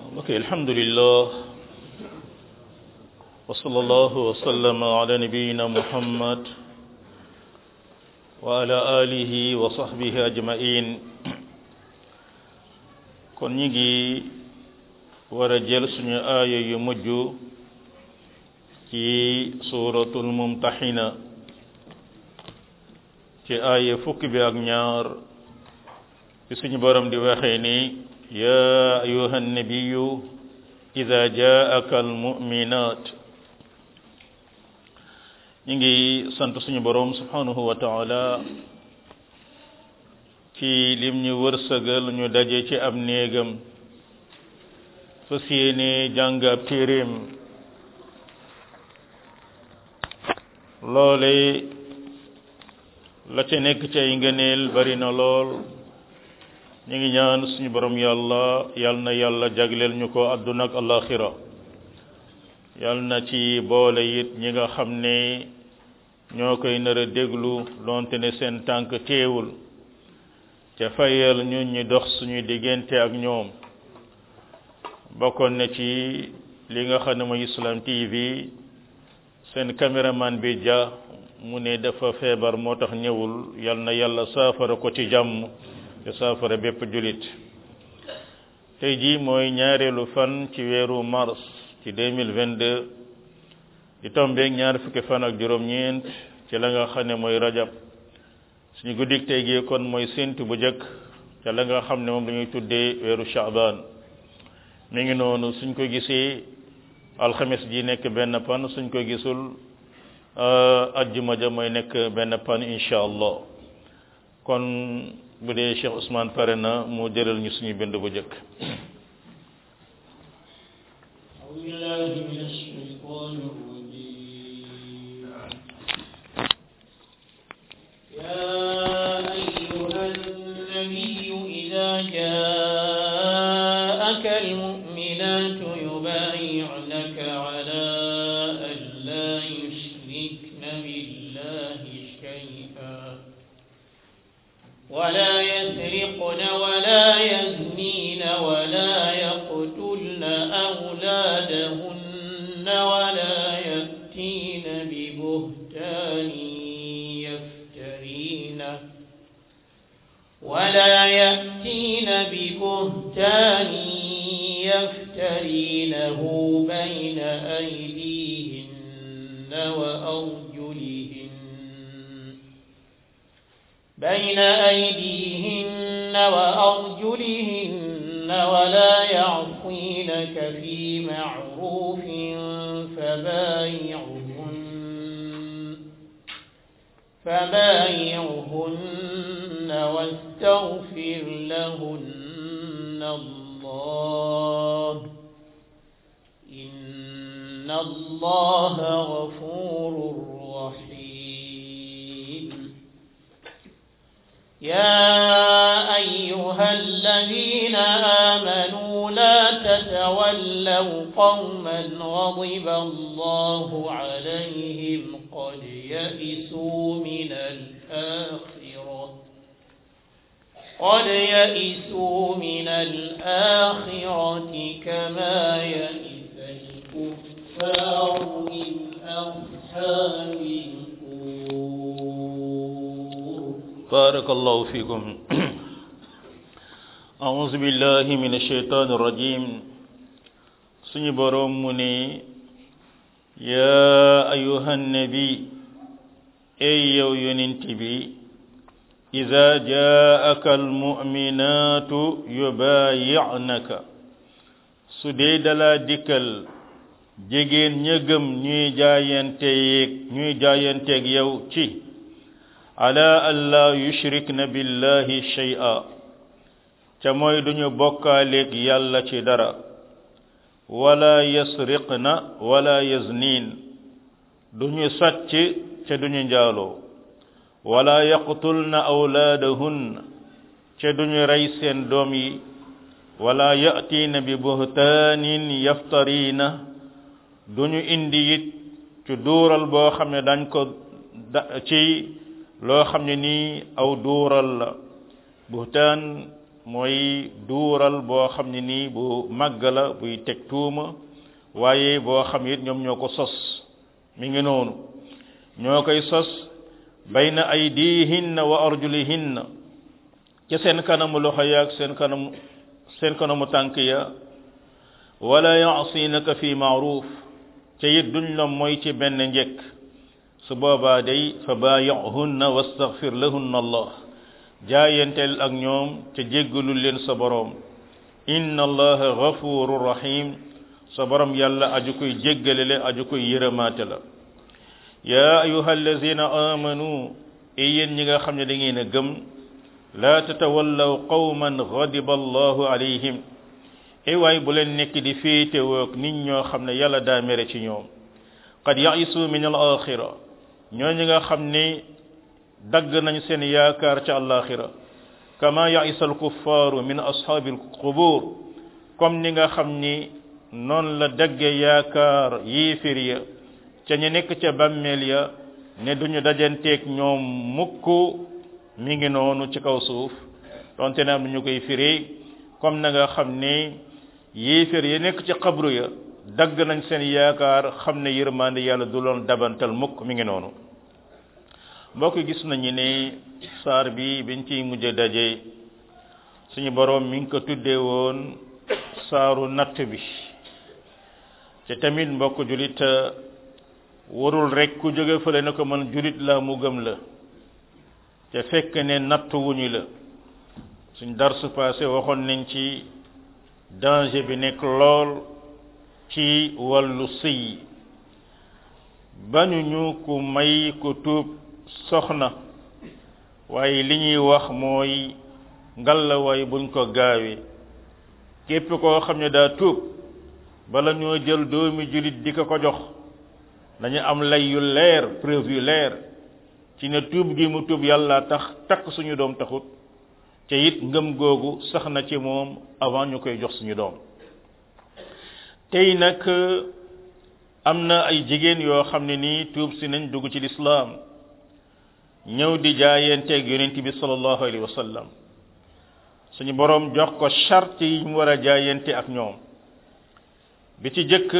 ok alhamdulillah wa sallallahu wa sallama ala nabiyina muhammad wa ala alihi wa sahbihi ajmain kon ñi ngi war a jël suñu aaya yu mujj ci suratul mumtaxina ci aaya fukki bi ak ñaar ci suñu borom di waxee ni ya ayuha annabiyu ida jaaka almuminat ñi ngi sant suñu borom subhanahu wa taala ci lim ñu wërsëgal ñu daje ci ab néegam fas yéene jàng ab téeréem loole la ca nekk ci ay ngëneel bari na lool ñu ngi ñaan suñu borom yàlla yal na yàlla jagleel ñu ko àdduna ak alaxira yal na ci boole it ñi nga xam ne ñoo koy nar a déglu donte ne seen tànk teewul te fayal ñu ñi dox suñu diggante ak ñoom bokkoon na ci li nga xam ne mooy Islam TV seen caméraman bi ja mu ne dafa feebar moo tax ñëwul yal na yàlla saafara ko ci jàmm te saafara bépp julit tey jii mooy ñaareelu fan ci weeru mars ci 2022 di tombeeg ñaar fukki fan ak juróom-ñeent ci la nga xam ne mooy rajab suñu guddik tey gi kon mooy séntu bu jëkk ca la nga xam ne moom dañuy tuddee weeru shaaban mi ngi noonu suñ ko gisee alxames ji nekk benn pan suñ ko gisul ajjuma ja mooy nekk benn pan incha allah kon bu dee Cheikh Ousmane pare na mu jëral ñu suñu bind bu jëkk ولا يسرقن ولا يزنين ولا يقتلن أولادهن ولا يأتين ببهتان يفترينه ولا يأتين ببهتان يفترينه بين أيديهن وأرجلهن بين أيديهن وأرجلهن ولا يعصينك في معروف فبايعهن فبايعهن واستغفر لهن الله إن الله غفور رحيم يا أيها الذين آمنوا لا تتولوا قوما غضب الله عليهم قد يئسوا من الآخرة قد يئسوا من الآخرة كما يئس الكفار من أصحاب بارك الله فيكم أعوذ بالله من الشيطان الرجيم سنبرم مني يا أيها النبي أي ينتبي إذا جاءك المؤمنات يبايعنك سديد لا ديكل jigéen ña gëm ñuy jaayanteeg ñuy jaayanteeg yow ci ala alla yushrikna billahi shay'a ca mooy duñu bokkaaleeg yàlla ci dara wala yasriqna wala yaznin duñu sàcc ca duñu njaaloo wala yaqtulna awlaadahunna ca duñu rey seen doom yi wala ya'tiina bi buhtaanin yaftariina duñu indi it ci duural boo xam ne dañ ko ci loo xam ne nii aw duural la buhtaan mooy duural boo xam ne nii bu màgg la buy teg tuuma waaye boo xam it ñoom ñoo ko sos mi ngi noonu ñoo koy sos bayna aydihinna wa arjulihinna ca seen kanamu loxo ya ak seen kanamu seen kanamu tànk ya wala yaasinaka fi maaruf ca it duñ la mooy ci benn njëkk su boobaa day fa baayihunna wastaghfir lahunna allah jaayanteel ak ñoom ca jéggalul leen sa boroom inna allaha ghafurur rahim sa boroom yàlla aju koy jéggale la aju koy yërëmaate la yaa ayuha allazina amanu e yéen ñi nga xam ne da ngeen a gëm laa tatawallaw qawman ghadiba allahu alayhim e waay bu leen nekk di féetewoog nit ñoo xam ne yàlla daa mere ci ñoom qad yaisu min al axira ñoo ñi nga xam ne dagg nañ seen yaakaar ca alaxira kama yaisa al kuffaaru min ashaabi al qubur comme ni nga xam ni noonu la dagge yaakaar yéefir ya ca ñu nekk ca bàmmeel ya ne duñu dajanteeg ñoom mukk mi ngi noonu ci kaw suuf donte ne am na ñu koy firi comme na nga xam ne yéeféer ya nekk ci xabru ya dagg nañ seen yaakaar xam ne yërmande yàlla du loon dabantal mukk mi ngi noonu mbokk gis nañu ne saar bi biñ ciy mujj daje suñu boroom mi ngi ko tuddee woon saaru natt bi te tamit mbokk julit warul rek ku jóge fële na ko man julit la mu gëm la te fekk ne natt wuñu la suñ darsu passé waxoon nañ ci danger bi nekk lool ci wàllu sëy bañuñu ku may ku tuub soxna waaye li ñuy wax mooy ngalawaay buñ ko gaawee képp koo xam ne daa tuub bala ñoo jël doomi julit di ko ko jox dañu am lay yu leer preuve yu leer ci ne tuub gi mu tuub yàlla tax takk suñu doom taxut te it ngëm googu sax na ci moom avant ñu koy jox suñu doom tey nag am na ay jigéen yoo xam ne nii tuub si nañ dugg ci lislaam ñëw di jaayanteeg yonent bi sallallahu alayhi wa sallam suñu boroom jox ko charte yi mu war a jaayante ak ñoom bi ci jëkk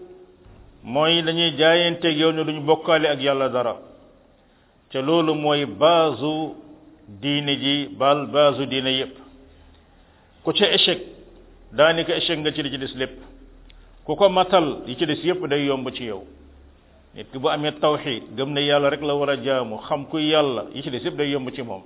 mooy dañuy jaayanteeg yow ne duñu bokkaale ak yàlla dara te loolu mooy baasu diine ji bal baasu diine yépp ku ca échec daanaka échec nga ci li ci des lépp ku ko matal yi ci des yépp day yomb ci yow nit ki bu amee tawxid gëm ne yàlla rek la war a jaamu xam ku yàlla yi ci des yépp day yomb ci moom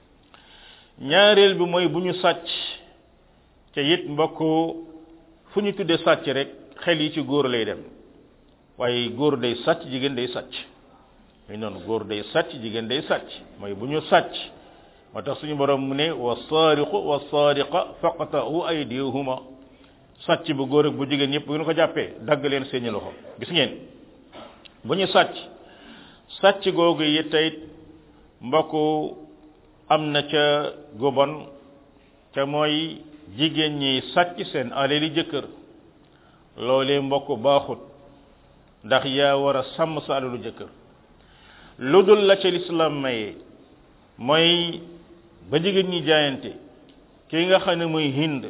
ñaareel bi mooy bu ñu sàcc te it mbokk fu ñu tuddee sàcc rek xel yi ci góor lay dem waaye góor day sàcc jigéen day sàcc muy noonu góor day sàcc jigéen day sàcc mooy bu ñu sàcc moo tax suñu borom mu ne wa saariqu wa saariqa faqta'u aydihuma sàcc bu góor ak bu jigéen ñëpp bu ngeen ko jàppee dagg leen seeni loxo gis ngeen bu ñu sàcc sàcc googu yi tey mbokk am na ca gobon te mooy jigéen ñi sàcc seen alali jëkkër loolee mbokk baaxut ndax yaa war a sàmm sa alalu jëkkër lu dul la ca lislaam maye mooy ba jigéen ñi jaayante ki nga xam ne muy hind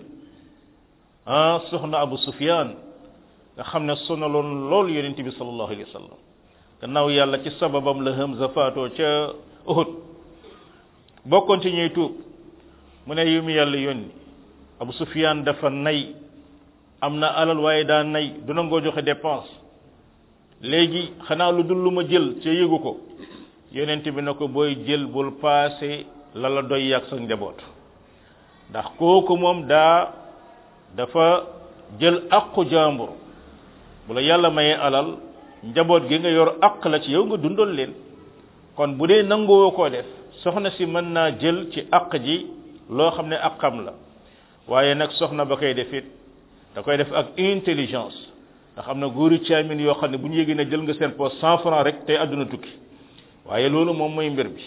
ah soxna abu sufyan nga xam ne sonaloon loolu yonent bi sallallahu alayhi wa sallam gannaaw yàlla ci sababam la Hamza faatoo ca Uhud bokkoon ci ñuy tuub mu ne yu mu yàlla yónni abu sufyan dafa nay am na alal waaye daa nay du nangoo joxe dépense léegi xanaa lu dul lu ma jël ca yëgu ko yonent bi na ko booy jël bul paase la la doy yàgg sa njaboot ndax kooku moom daa dafa jël aqu jàmbur bu la yàlla mayee alal njaboot gi nga yor aq la ci yow nga dundal leen kon bu dee nangoo koo def soxna si mën naa jël ci aq ji loo xam ne aqam la waaye nag soxna ba koy def it da koy def ak intelligence ndax am na góori caamin yoo xam ne bu ñu yégee ne jël nga seen poste cent franc rek tey àdduna tukki waaye loolu moom mooy mbir bi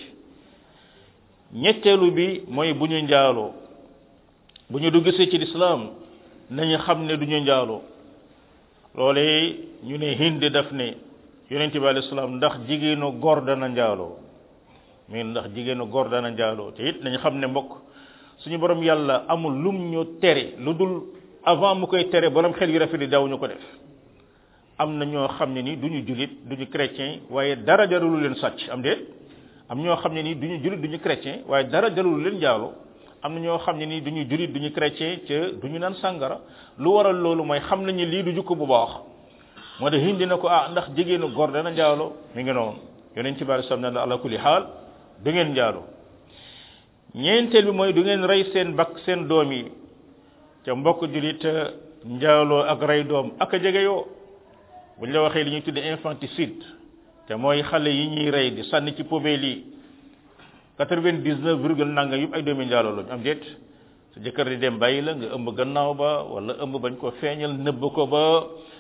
ñetteelu bi mooy bu ñu njaaloo bu ñu duggsee ci lislaam nañu xam ne du ñu njaaloo loolee ñu ne hind daf ne yonent bi alayhi salaam ndax jigéenu góor dana njaaloo mais ndax jigéenu góor dana njaaloo te it nañu xam ne mbokk suñu borom yàlla amul lum ñu tere lu dul avant mu koy tere borom xel yu rafet yi daw ñu ko def am na ñoo xam ne ni duñu julit duñu chrétien waaye dara jarulu leen sàcc am déet am ñoo xam ne ni duñu julit duñu chrétien waaye dara jarulu leen jaalo am na ñoo xam ne ni duñu julit duñu chrétien ca duñu naan sàngara lu waral loolu mooy xam nañu lii du jukko bu baax moo tax hindi na ko ah ndax jigéenu góor dana njaalo mi ngi noonu yonent ci bari sam ne la ala kulli xaal du ngeen njaalo ñeenteel bi mooy du ngeen rey seen bakk seen doom yi ca mbokk julit njaaloo ak rey doom ak a jege yoo buñ la waxee li ñuy tudde infanticide te mooy xale yi ñuy rey di sànni ci poubelle yi quatre-vingt-dix-neuf virgule nanga yëpp ay doomi njaaloo lañu am déet sa jëkkër di dem bàyyi la nga ëmb gannaaw ba wala ëmb bañ ko feeñal nëbb ko ba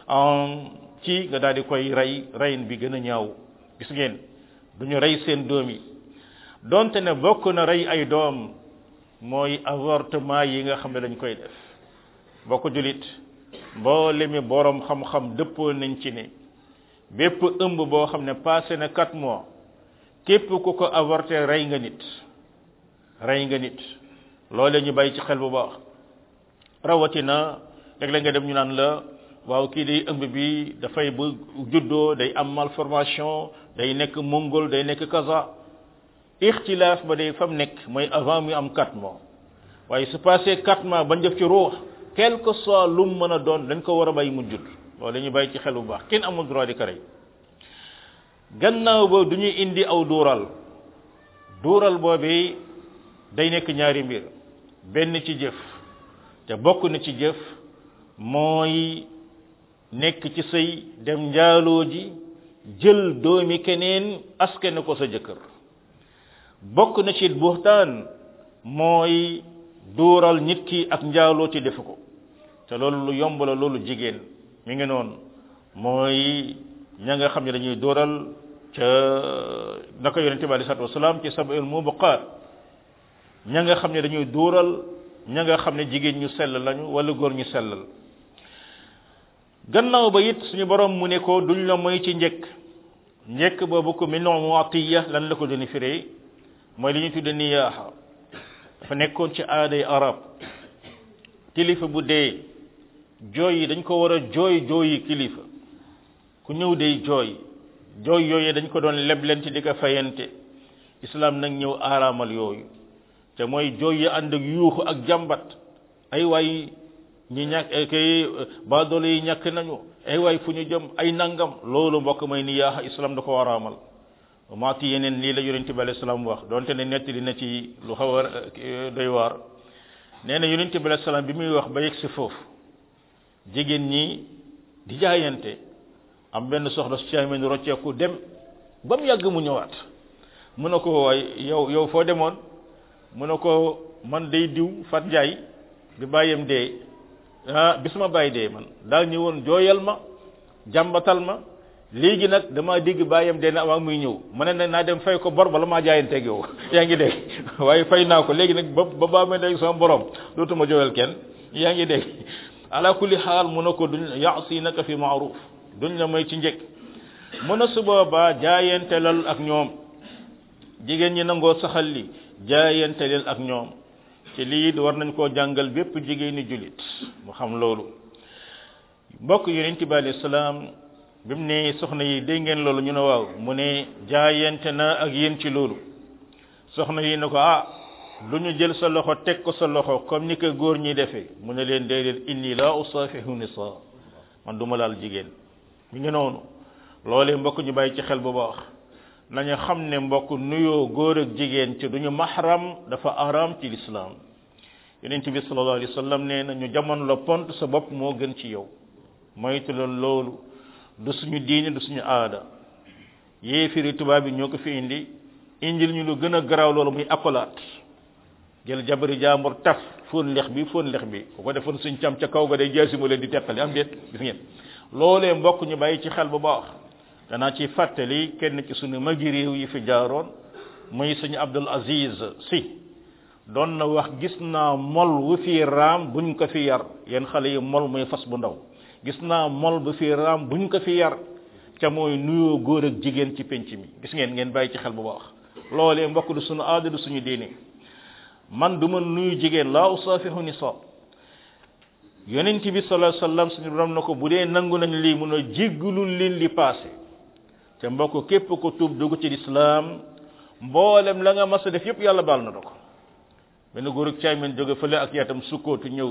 ci nga daal di koy rey reyin bi gën a ñaaw gis ngeen duñu rey seen doom yi donte ne bokk na rey ay doom mooy avortement yi nga xam ne dañ koy def bokk julit mboole mi borom xam-xam dëppoo nañ ci ne bépp ëmb boo xam ne passé na quatre mois képp ku ko avorté rey nga nit rey nga nit loole ñu bàyyi ci xel bu baax rawatina léeg-léeg nga dem ñu naan la waaw kii day ëmb bi dafay bu juddoo day am malformation day nekk mongol day nekk kaza ixtilaaf ba day fam nekk mooy avant muy am quatre mois waaye su passé quatre mois bañ def ci ruux quel que soit lu mu mën a doon dañ ko war a bàyyi mu judd loolu la ñu bàyyi ci xel bu baax kenn amul droit di ko rey gannaaw ba du ñuy indi aw duural duural boobu day nekk ñaari mbir benn ci jëf te bokk na ci jëf mooy nekk ci sëy dem njaaloo ji jël doomi keneen askane ko sa jëkkër bokk na ci buxtaan mooy duural nit ki ak njaaloo ci defu ko te loolu lu yomb la loolu jigéen mi ngi noonu mooy ña nga xam ne dañuy dóoral ca naka yonente bi alei salatu wasalaam ci sab'il mubuqaat ña nga xam ne dañuy dóoral ña nga xam ne jigéen ñu sell lañu wala góor ñu sellal gannaaw ba it suñu borom mu ne ko duñ la moy ci njëkk njëkk boobu ko min muatiya lan la ko doni firee mooy li ñu tudde niyaaxa dafa nekkoon ci aaday arab kilifa bu dee jooy yi dañ ko war a jooy jooyi kilifa ku ñëw day jooy jooy yooyu dañ ko doon leblente di ko fayante islam nag ñëw aaraamal yooyu te mooy jooy yi ànd ak yuuxu ak jàmbat ay waay ñi ñàkk kay baadoole yi ñàkk nañu ay waay fu ñu jëm ay nangam loolu mbokk may ni yaaxa islam da ko waraamal maati yeneen lii la yonente bi alayhi salaam wax donte ne nettali na ci lu xaw a doy waar nee na yonente bi alayhi salaam bi muy wax ba yegg si foofu jigéen ñi di jaayante am benn soxna su caameen rocceeku dem ba mu yàgg mu ñëwaat mu ne ko waay yow yow foo demoon mu ne ko man day diw fat njaay bi bàyyam dee ah bis ma bàyyi dee man daal ñëwoon jooyal ma jàmbatal ma léegi nag damaa dégg bàyyam dee na avant muy ñëw ma ne nag naa dem fay ko bor bala maa jaayanteeg yow yaa ngi dégg waaye fay naa ko léegi nag ba ba baa may dégg sama borom dootuma jooyal kenn yaa ngi dégg ala kulli xaal mu ne ko duñ yaasinaka fi maaruf duñ la may ci njëkk mu ne su boobaa jaayantelal ak ñoom jigéen ñi nangoo saxal li jaayantelal ak ñoom ci lii war nañ koo jàngal bépp jigéeni julit mu xam loolu mbokk yonent bi alayhi salaam bi mu ne soxna yi dégg ngeen loolu ñu ne waaw mu ne jaayante na ak yéen ci loolu soxna yi ne ko ah lu ñu jël sa loxo teg ko sa loxo comme ni ko góor ñi defee mu ne leen déedéet inni la usafihu nisa man duma laal jigéen mi ngi noonu loolee mbokk ñu bàyyi ci xel bu baax nañu xam ne mbokk nuyoo góor ak jigéen ci duñu mahram dafa aram ci lislaam yonent bi sallallahu alayhi wa sallam nee na ñu jamono la pont sa bopp moo gën ci yow moytu la loolu du suñu diine du suñu aada yéefiri tubaab bi ñoo ko fi indi indil ñu lu gën a garaaw loolu muy accolade jël jabari jaambur taf fóon lex bi fóon lex bi ku ko defoon suñ cam ca kaw ga day jaasi mu leen di teqali am déet gis ngeen loolee mbokk ñu bàyyi ci xel bu baax danaa ci fàttali kenn ci suñu magi réew yi fi jaaroon muy suñu Abdul Aziz si doon na wax gis naa mol wu fi raam buñ ko fi yar yéen xale yi mol muy fas bu ndaw gis naa mol bu fi raam buñ ko fi yar ca mooy nuyoo góor ak jigéen ci penc mi gis ngeen ngeen bàyyi ci xel bu baax loolee mbokk du suñu aada du suñu diine man du ma nuyu jigéen laa usaafihu nisa yonent bi sallallahu alayhi wasallam suñu borom na ko bu dee nangu nañ lii mun a jéggulul leen li passé te mbokk képp ko tuub dugg ci lislaam mboolem la nga mas a def yépp yàlla baal na da ko benn góor ak caay men jóge fële ak yaatam sukkootu ñëw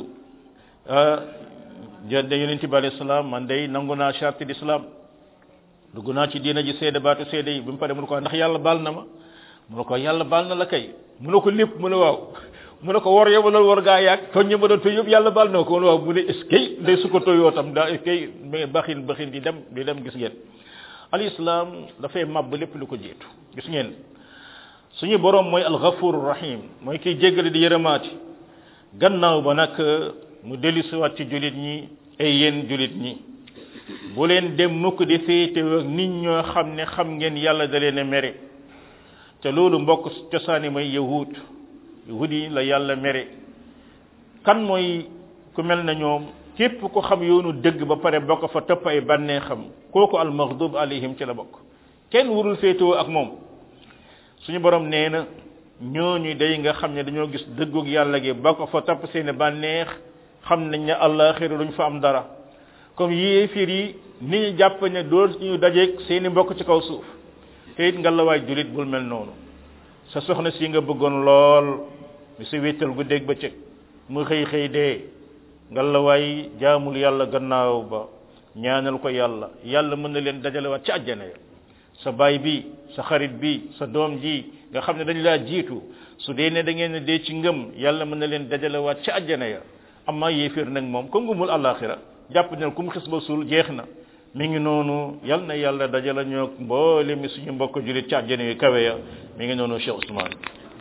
jënd yonent bi alayhi salaam man day nangu naa charte d'islam dugg naa ci diina ji seede baatu seede yi bi mu pare mu ne ko ndax yàlla baal na ma mu ne ko yàlla baal na la kay mu ne ko lépp mu ne waaw mu ne ko war yow loolu war gaa yàgg tooñ ñi ma doon tooñ yëpp yàlla baal na ko mu ne waaw mu ne est-ce que day su ko tooyoo tam daa est-ce que mais baxin baxin di dem di dem gis ngeen al islam dafay màbb lépp lu ko jiitu gis ngeen suñu borom mooy al ghafur rahim mooy kiy jéggale di yërëmaati gannaaw ba nag mu dellusiwaat ci julit ñi ay yéen julit ñi bu leen dem mukk di féete ak nit ñoo xam ne xam ngeen yàlla da leen a mere te loolu mbokk cosaani mooy yahud yahud yi la yàlla mere kan mooy ku mel na ñoom képp ko xam yoonu dëgg ba pare bokk fa topp ay bànnee xam kooku al maghdub alayhim ci la bokk kenn warul féetewoo ak moom suñu borom nee na ñooñu day nga xam ne dañoo gis dëggug yàlla gi bokk fa topp seeni bànneex xam nañ ne àllaaxira duñ fa am dara comme yéefir yi ni ñu jàpp ne doo ñu dajeeg seeni mbokk ci kaw suuf te it nga la waay julit bul mel noonu sa soxna si nga bëggoon lool mi sa wéttal gu dégg ba cëg mu xëy xëy dee nga la waay jaamul yàlla gannaaw ba ñaanal ko yàlla yàlla mën na leen dajalewaat ci àjjana ya sa baay bi sa xarit bi sa doom ji nga xam ne dañ laa jiitu su dee ne da ngeen dee ci ngëm yàlla mën na leen dajalewaat ci àjjana ya amma yéeféer nag moom ko ngumul àllaaxira jàpp ne ku mu xis ba suul jeex na mi ngi noonu yal na yàlla dajala ñoo mboole mi suñu mbokk julit ci àjjana yu kawe ya mi ngi noonu Cheikh Ousmane